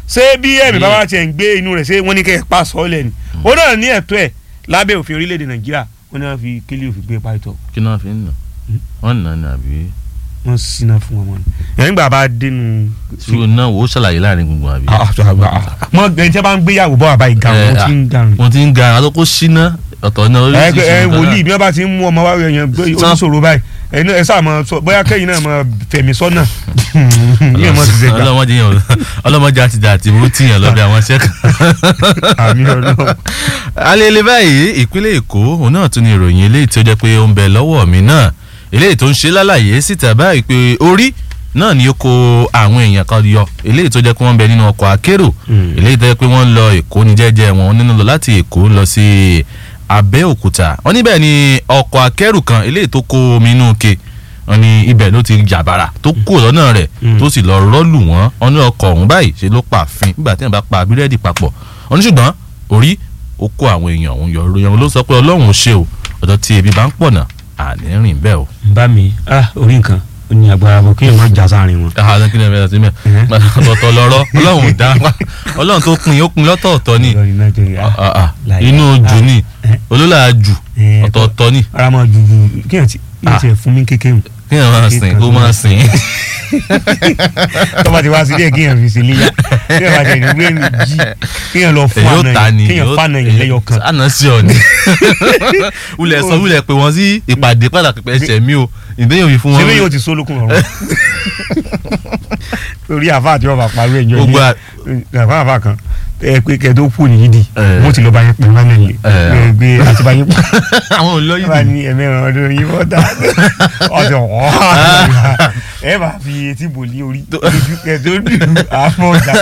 ṣé bí ẹ̀mí bá wá tiẹ̀ ń gbé inú rẹ̀ ṣé wọ́n ní kẹ́ ẹ̀ pa sọ́ọ̀lẹ̀ ni ó náà ní ẹ̀tọ́ ẹ̀ lábẹ́ òfin orílẹ̀-èdè nàìjíríà wọ́n ní wọ́n fi kílí òfin gbé pàtó kí náà fi ń nà wọ́n nà ní àbí wọ́n síná fún wọn mọ́ni ẹ̀yìn gbà bá dénú. ṣùgbọ́n náà wò ó ṣàlàyé láàrin gbogbo àbí. mọ ẹni tí a bá ń gbéyàwó bọ́ àbá ìga Eh, wọn ti ń garun. wọ́n ti ń ga àwọn tó kó síná ọ̀tọ̀ náà ẹ ẹ nǹkan wòlíì náà. bí wọ́n bá ti ń mú ọmọ wa yẹn gbé Sàn. oníṣòro báyìí ẹni ẹ sáà mọ sọ bóyá kẹ́yìn náà mọ fẹ̀mí sọ́nà yíyan mọ ti ṣe gbà ọlọ́mọdé yẹn ọlọ́mọdé àti dàtí mú tìyàn lọ́bẹ̀ àwọn ṣẹ́kà. àmì ọlọ́run. alẹ́lẹ́ báyìí ìpínlẹ̀ èkó òun náà tún ní ìròyìn eléyìí tó jẹ́ pé ó ń bẹ lọ́wọ́ mi náà eléyìí tó ń ṣe lálàyé síta báyìí pé orí náà ni ó kó àwọn èèyàn kan yọ eléyìí tó jẹ́ pé wọ́n ń bẹ nínú ọkọ̀ akérò Mm. eléyìí tó jẹ́ pé wọ́n ń lọ èkó ní jẹ́jẹ́ wọn nínú lọ láti èkó lọ sí abẹ́òkúta wọ́n níbẹ̀ ni ọkọ̀ akẹ́rù kan eléyìí tó kó omi inú ke wọ́n ní ibẹ̀ ló ti jàbàrà tó kú lọ́nà rẹ̀ Mm. tó sì lọ rọ́ọ̀lù wọ́n wọ́n ní ọkọ̀ ọ̀hún báyìí ṣe ló pààfin nígbà tí wọ́n bá pa búrẹ́dì papọ̀ wọ́n ní ṣùgbọ́n orí ó kó àwọn èèyàn ọ̀hún yọ ìròyìn ọ̀hún ló sọ pé ọlọ́run ò ṣe o ọ̀dọ̀ tí ebi bá ń pọ̀ náà àní rìn bẹ́ẹ̀ o. bá mi ah orí nǹkan ó ní agbára bọ kí èèyàn má já sáàrin wọn. àwọn kí ni ẹ bẹ̀rẹ̀ sí mẹ́ Mhm. ọ̀tọ̀ọ̀tọ̀ lọ́rọ́ ọlọ́run ò dá ọlọ́run tó pin ó pin lọ́tọ̀ọ̀tọ̀ ni Ọlọ́run náà jẹ́ ìyá. Ah, ah, Láyé. inú ojú Ah, ni eh. olólà jù Eh, ọ̀tọ̀ọ̀tọ̀ ni ara máa ju ju kí èèyàn ti kí èèyàn Ah. ti ẹ̀ fún mi kékeré kí ẹ máa sìn kó máa sìn tọ́ba ti wá sí díẹ̀ kí èèyàn fi sí níyà kí èèyàn bá jẹ́ ìdúgbò èmi jí kí èèyàn lọ fún èyí ó àná ta ni yìí kí èèyàn fún àná yìí lẹ́yọ kan. àná sí ọ ni wulẹ̀ sọ wulẹ̀ pé wọ́n sí ìpàdé pàtàkì pẹ̀ ṣẹ̀ mí o ìdẹ́yìn òfin fún wọn. ṣé bí yóò ti sólókun ọ̀rọ̀ torí àfa àti ọba parí ẹ̀jọ́ Gbogbo à- àfa àfa kan ẹ pé kẹ tó kù nìyí di Eh. mo ti lọ bá yín pè wọn náà lè Eh. gbé àti bá yín pè àwọn olóyìn wà ní ẹ̀mẹ́rin ọdún yìí wọ́n dá ọ̀sẹ̀ wọ́n ẹ bá fi etí bò ní orí lójú kẹ tó dùn àfọ̀ ọ̀dà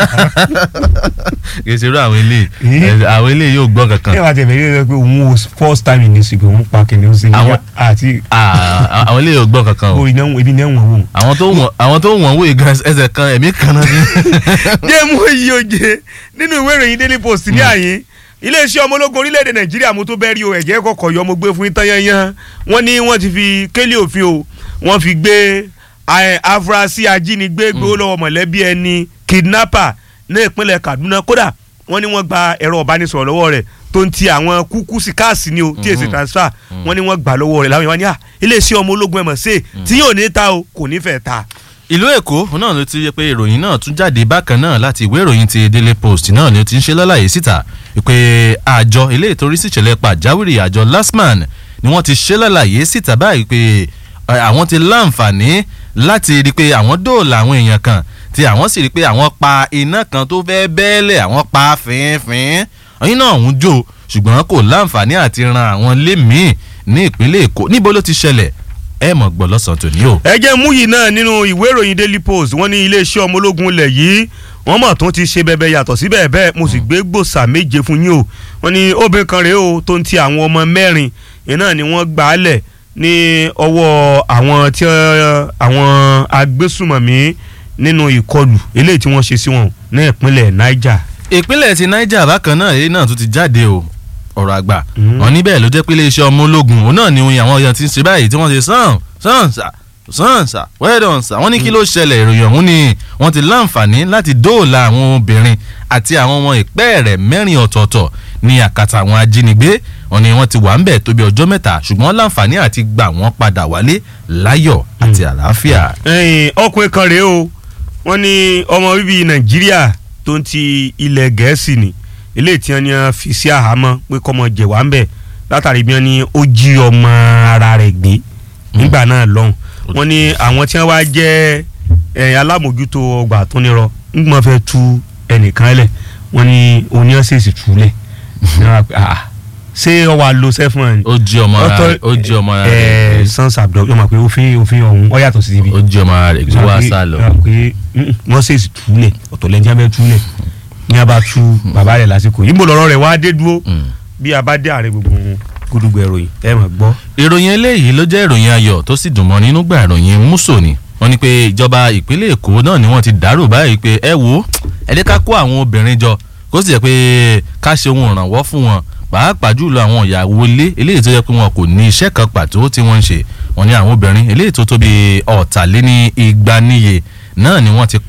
kì í ṣe irú àwọn eléyìí Eh. ẹ, àwọn eléyìí yóò gbọ́ ẹ kankan bá tẹ̀lé ẹ pé òun ò first time in this week òun pa kìnìún sí Àwọn- àti Ah, àwọn eléyìí yóò gbọ́ kankan o orí náà ebi náà wọ̀n wọ̀n. àwọn tó wọ̀n àwọn tó wọ̀n wòye gan ẹsẹ̀ kan ẹ̀mí kan náà ni. géèmù èyí oje nínú ìwé ìròyìn daily post ní àyín iléeṣẹ́ ọmọ ológun orílẹ̀-èdè nàìjíríà mo tó bẹ́ẹ̀ rí o ẹ̀jẹ̀ kọ̀kọ̀ yọ mo gbé fún yín yanyan wọ́n ní wọ́n ti fi kélé òfin o wọ́n fi gbé ẹ, afurasí ajínigbé gbowó lọ́wọ́ mọ̀lẹ́bí ẹni kidnapper ní ìpínlẹ̀ kaduna kódà wọ́n ní wọ́n gba ẹ̀rọ ìbánisọ̀rọ̀ lọ́wọ́ rẹ̀ tó ń ti àwọn kúkú sí káàsì ni o tí èsì Mhm. transfer wọ́n ní wọ́n gbà lọ́wọ́ rẹ̀ láwọn ìwà ní à iléeṣẹ́ ọmọ ológun ẹ̀mọ̀ sí tí yóò ní ta o kò ní fẹ́ ta. ìlú èkó náà ló ti yẹ pé ìròyìn náà tún jáde bákan náà láti ìwé ìròyìn ti daily post náà ni ó ti ń ṣe lálàyé síta pé àjọ ilé ìtorí síṣẹ̀lẹ̀ pàjáwìrì àjọ lasman ni wọ́n ti ṣe lálàyé síta báyìí pé ẹ, àwọn ti láǹfààní láti rí i pé àwọn dóòlà àwọn èèyàn kan tí àwọn sì rí i pé àwọn pa iná kan tó fẹ́ bẹ́ẹ̀lẹ̀ àwọn pa fínfín ọyìn náà ń jó ṣùgbọ́n kò láǹfààní àti ran àwọn lé míì ní ìpínlẹ̀ èkó níbo ló ti ṣẹlẹ̀ ẹ mọ̀ gbọ́ lọ́sàn-án tòní o. ẹ jẹ́ mú yìí náà nínú ìwé ìròyìn daily post wọ́n ní iléeṣẹ́ ọmọ ológun ilẹ̀ yìí wọ́n mọ̀ tó ti ṣe bẹbẹ yàtọ̀ síbẹ̀ bẹ́ẹ̀ mo sì gbé gbòòsà méje fún yín o wọ́n ní obìnrin kan rèé o tó ń ti àwọn ọmọ mẹ́rin yẹn náà ni wọ́n gbà á lẹ̀ ní ọwọ́ àwọn tí ẹ, àwọn agbésùmọ̀mí nínú ìkọlù eléyìí tí wọ́n ṣe sí wọn ní ìpínlẹ̀ niger. ìpínlẹ̀ ti niger bákan náà èyí náà tún ti jáde o ọ̀rọ̀ àgbà Mhm. wọn níbẹ̀ ló jẹ́ pé iléeṣẹ́ ọmọ ológun òun náà ni oyin àwọn èèyàn ti ń ṣe báyìí tí wọ́n ṣe sàn sàn sà sàn sà well done sà wọ́n ní kí ló ṣẹlẹ̀ ìròyìn ọ̀hún ni wọ́n ti láǹfààní láti dóòlà àwọn obìnrin àti àwọn ọmọ ìpẹ́ rẹ̀ mẹ́rin ọ̀tọ̀ọ̀tọ̀ ní àkàtà àwọn ajínigbé wọn ni wọ́n ti wà ń bẹ̀ tó bí ọjọ́ mẹ́ta ṣùgbọ́n láǹfààní àti gbà wọ́n padà wálé láyọ̀ àti àlàáfíà. ẹ̀yìn ọkùnrin kan rèé o wọ́n ní ọmọ bíbí nàìjíríà tó ń ti ilẹ̀ gẹ̀ẹ́sì ni eléyìí tí wọ́n ní wọ́n fi sí àhámọ́ pé kọ́mọ jẹ̀wá ń bẹ̀ látàrí bí wọ́n ní ó jí ọmọ ara rẹ̀ gbé nígbà náà lọ́hùn wọ́n ní àwọn tí wọ́n wá jẹ́ ẹ̀, alámòjútó ọgbà tó nírọ ńgbọ́n fẹ́ tú ẹnìkan lẹ̀ wọ́n ní oníyànsèsì túlẹ̀ ní wọ́n wá pé ah ṣé ọ wà lo sẹ́fún ẹ̀ ni ó jí ọmọ ara rẹ̀ ó jí ọmọ ara rẹ̀ ẹ̀ sans abduction ọmọ pé òfin òfin ọ̀hún ọ yàtọ̀ sí ibi ó jí ọmọ ara rẹ̀ gbé wá sá lọ. pé wọ́n ṣèṣì túlẹ̀ ọ̀tọ̀ lẹ́ni tí wọ́n fẹ́ túlẹ̀ ní a bá tú bàbá rẹ̀ lásìkò yìí mo lọ́rọ́ rẹ̀ wá dé dúró Mm. bí a bá dé ààrẹ gbogbo gúdúgbò ìròyìn ẹ mọ̀ gbọ́. ìròyìn eléyìí ló jẹ́ ìròyìn ayọ̀ tó sì dùn mọ́ nínú gbà ìròyìn múso ni wọ́n ní pé ìjọba ìpínlẹ̀ èkó náà ni wọ́n ti dárò báyìí pé ẹ wo ẹ dé ká kó àwọn obìnrin jọ kó sì jẹ́ pé ká ṣe ohun ìrànwọ́ fún wọn pàápàá jùlọ àwọn ìyàwó ilé eléyìí tó jẹ́ pé wọn kò ní iṣẹ́ kan pàtó tí wọ́n ń ṣe wọ́n ní àwọn obìnrin eléyìí tó tóbi ọ̀tàléní igba níye náà ni wọ́n ti kọ́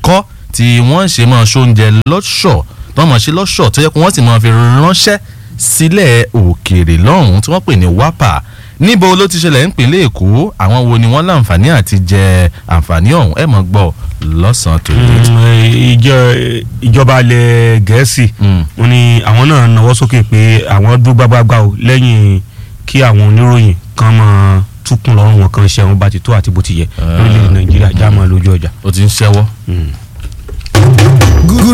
tí wọ́n ṣe máa ṣoúnjẹ lọ́ṣọ̀ tó máa ṣe lọ́ṣọ̀ tó yẹ kó wọ́n sì máa fi ránṣẹ́ sílẹ̀ òkèèrè lọ́hùn-ún tí wọ́n pè ní wápà níbo ló ti ṣẹlẹ̀ nípínlẹ̀ èkó àwọn wo ni wọ́n láǹfààní àti jẹ àǹfààní ọ̀hún ẹ̀ mọ̀ gbọ́ lọ́sàn-án tó dé. ìjọ ìjọba ilẹ̀ gẹ̀ẹ́sì Mm. wọ́n ní àwọn náà nawọ́ sókè pé àwọn dúró gbágbágbá o lẹ́yìn kí àwọn oníròyìn kan máa túkùn lọ́rùn wọn kan ṣe àwọn bá ti tó àti bó ti yẹ lórílẹ̀‐èdè nàìjíríà já máa lójú ọjà. ó ti ń ṣẹ́wọ́. Mm.